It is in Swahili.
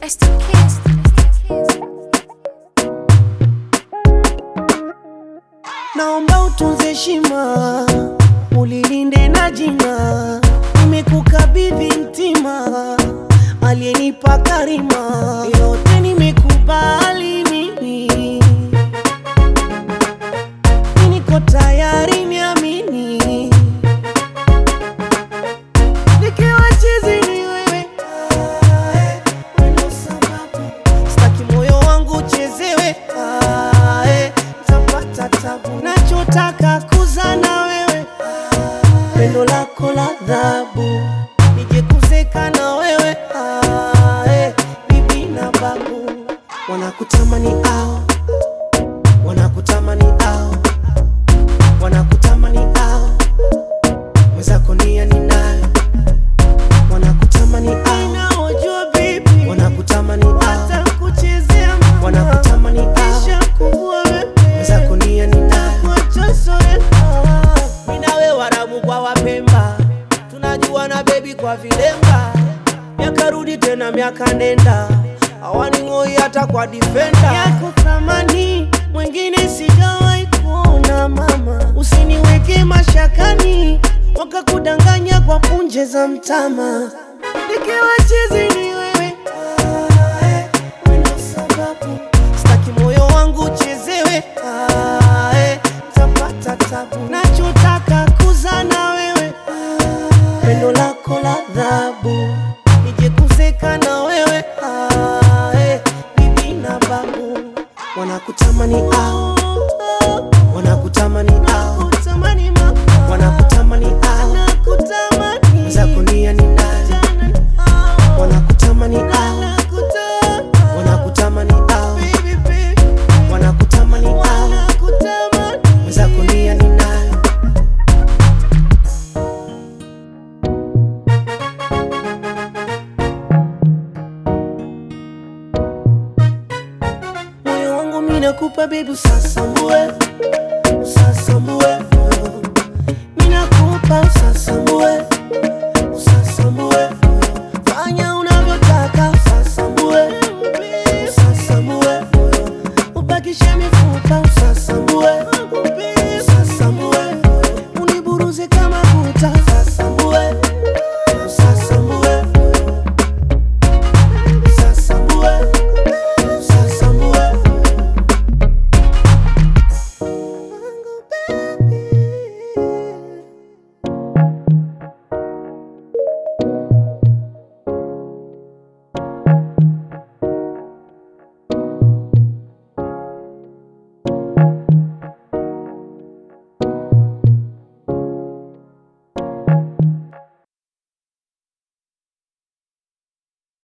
It's the kiss. Naomba utunze heshima, ulilinde na jina. Nimekukabidhi mtima, aliyenipa karima. Yote nimekubali mimi, niko tayari, niamini. Nikiwa chizi ni wewe, ah, eh, wewe ndo sababu. Sitaki moyo wangu uchezewe, ah, eh, tapata tabu. Nachotaka kuzana wewe, pendo lako la dhabu, nije kuzeka na wewe, ah, eh, bibi na babu. Wanakutamani ao, wanakutamani ao, wanakutamani ao, mwenzako nia ninayo wanakutamani au bibi wanakutamani au kuchezea wanakutamani au weza kunia ninawe warabu kwa wapemba tunajua na bebi kwa vilemba miaka rudi tena miaka nenda awaning'oi hata kwa difenda yako thamani mwingine sijawahi kuona mama usiniweke mashakani wakakudanganya kwa punje za mtama nikiwa chizi ni wewe Ah, eh, wewe ndo sababu sitaki moyo wangu uchezewe Ah, eh, tapata tabu nachotaka kuzana wewe pendo lako la dhabu nije kuzeka na wewe Ah, eh, bibi na babu wanakutamani au wanakutamani au wanakutamani au wenzako nia ni nani wanakutamani au wanakutamani au wanakutamani au wenzako nia ni nani moyo wangu mimi nakupa baby usasambue usasambue moyo mimi nakupa usasambue usasambue moyo fanya unavyotaka usasambue usasambue moyo ubakishe mifupa usasambue usasambue moyo uniburuze kama buta usasambue